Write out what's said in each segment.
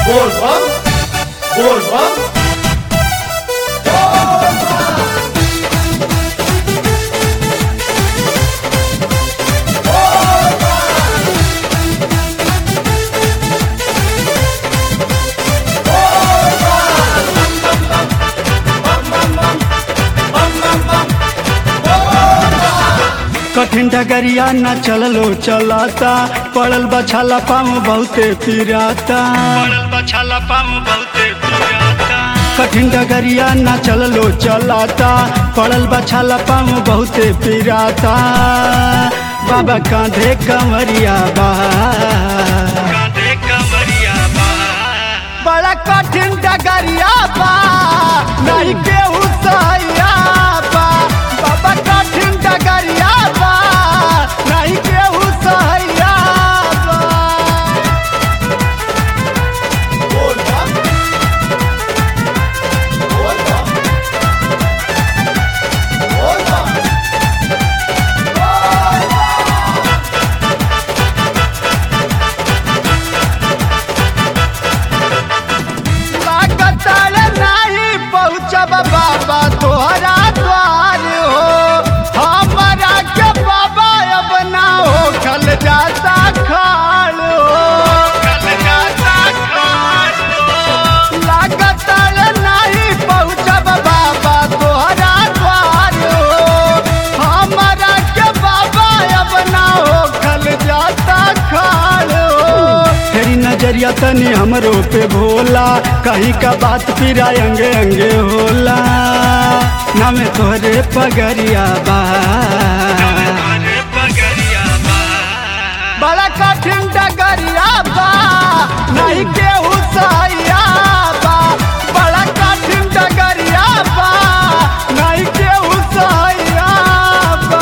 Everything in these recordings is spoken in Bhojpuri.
बोलबम बोलबम कठिन डगरिया न चललो चलाता पड़ल बछाला पाँव बहुते पिराता पड़ल बछाला पाँव बहुते पिराता कठिन डगरिया न चललो चलाता पड़ल बछाला पाँव बहुते पिराता बाबा कांधे कमरिया बा कांधे कमरिया बा बड़ा कठिन डगरिया बा नहीं केहू सहिया बा बाबा कठिन डगरिया बा नहीं केहू सहिया बा बोलबम बोलबम बोलबम लागताल नहीं पहुँचब बाबा तोहरा द्वार हो हमारा के बाबा अब ना हो खल जाता खाल हो खल जाता खाल हो लागताल नहीं पहुँचब बाबा तोहरा द्वार हो हमारा के बाबा अब ना हो खल जाता खाल हो तेरी नजरिया तनी हमरो पे भोला कहीं का बात फिरा अंगे अंगे होला नाम तोहरे पगरिया बा बड़ा कठिन डगरिया बा नहीं केहू सहिया बा बड़ा कठिन डगरिया बा नहीं केहू सहिया बा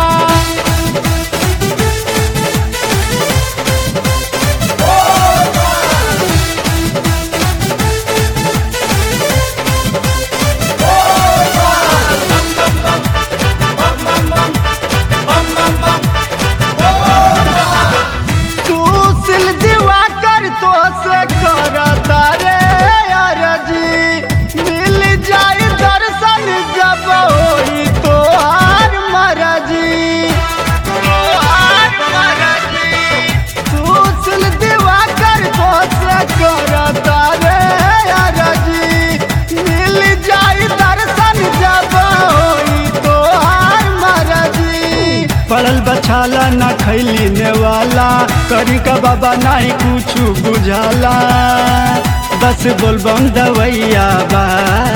तू सिल दीवा कर तो से करता रे अरजी मिल जाई दर्शन जब होई तो हार मरजी तोहार मरजी तू सिल दीवा कर तो से करता रे अरजी मिल जाई दर्शन जब होई तो हार मरजी पड़ल बछाला ना खैली नेवाला करी का बाबा नहीं कुछ बुझाला बस बोलबम दवैया बा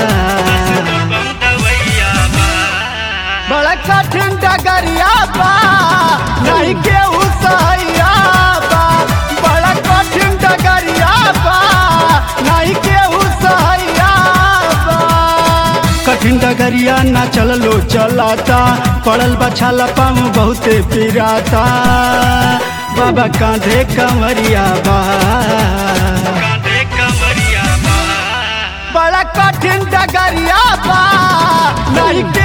बड़ा कठिन डगरिया बा नहीं केहू सहिया बा बड़ा कठिन डगरिया बा नहीं केहू सहिया बा कठिन डगरिया ना चललो चलाता पड़ल बछाला पाँव बहुते पिराता बाबा कांधे कमरिया बा बड़ा कठिन डगरिया बा नहीं